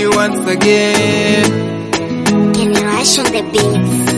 once again. Can you rush on the beats?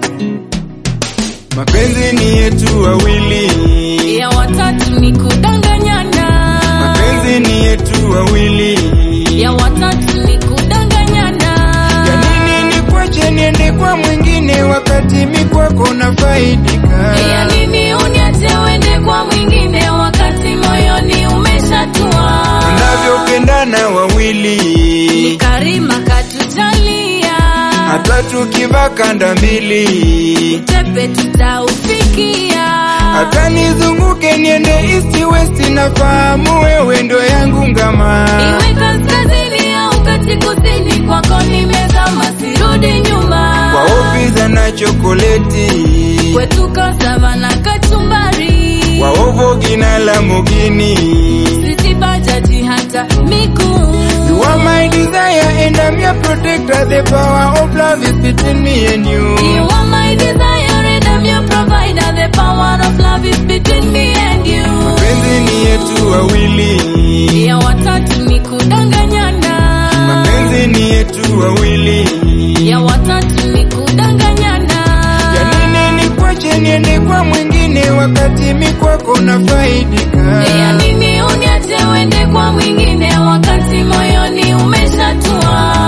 Mapenzi ni yetu wawili, ya watatu ni kudanganyana, mapenzi ni yetu wawili. ya watatu ni kudanganyana, Ya nini nikwache niende kwa mwingine wakati mi kwako nafaidika? ya nini uniache uende kwa mwingine wakati moyoni umeshatua. Tunavyopendana wawili, Ni Karima katujalia, hata tukivaa kanda mbili, tepe tutaufikia, hata nizunguke niende east west, nafahamu wewe ndo yangu ngama. iwe kaskazini au kati kusini, kwako nimezama, sirudi nyuma. Kwa ofiza na chokoleti, kwetu kasava na kachumbari, kwa ovogi na lamogini. siti bajaji hata mikuu You are my desire and I'm your protector. The power of love is between me and you. You are my desire and I'm your provider. The power of love is between me and you. Mapenzi ni yetu wawili, Ya watatu ni kudanganyana. mapenzi ni yetu wawili. Ya watatu ni kudanganyana. Ya nini nikwache niende kwa mwingine wakati mi kwako nafaidika? Ya nini uniache uende kwa mwingine wakati moyoni umeshatua?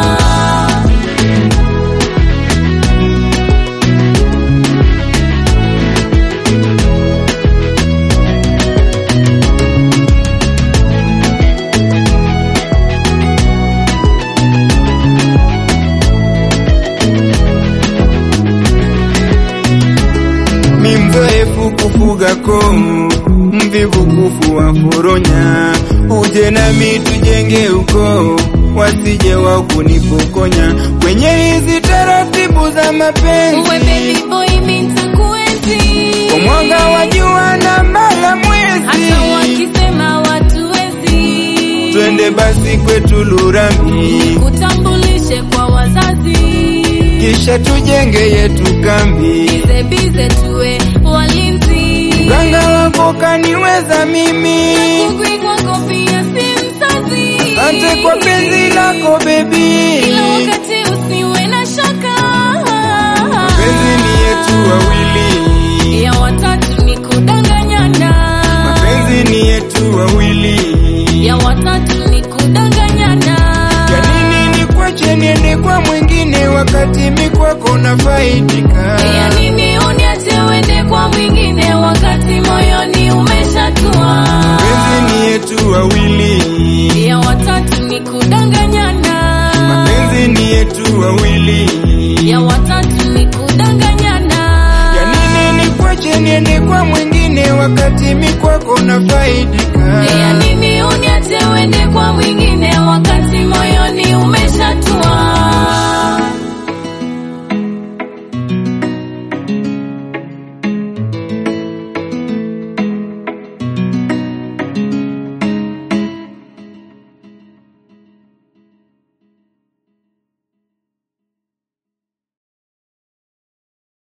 Mi mzoefu kufuga komu, mvivu kufua foronya. Uje nami tujenge uko, wasije wa kunipokonya kwenye hizi taratibu za Uwe mapenzi. baby boy mimi nitakuenzi. Kwa mwanga wa jua na mbala Hata mwezi, wakisema watu wezi. twende basi kwetu Lurambi, kutambulishe kwa wazazi, kisha tujenge yetu kambi. bize bize tuwe walinzi. Mganga wako kaniweza mimi, Kukwi kwako pia si mzazi. asante kwa penzi lako bebi. Kila wakati usiwe na shaka. Mapenzi ni yetu wawili, Ya watatu ni kudanganyana, mapenzi ni yetu wawili. ya watatu ni kudanganyana. Ya nini nikwache niende kwa mwingine wakati mi kwako nafaidika? Ya nini uniache uende kwa mwingine wakati moyoni umeshatua? Mapenzi ni yetu wawili, ya watatu ni kudanganyana, mapenzi ni yetu wawili. ya watatu ni kudanganyana, Ya nini nikwache niende kwa mwingine wakati mi kwako nafaidika? ya nini uniache uende kwa mwingine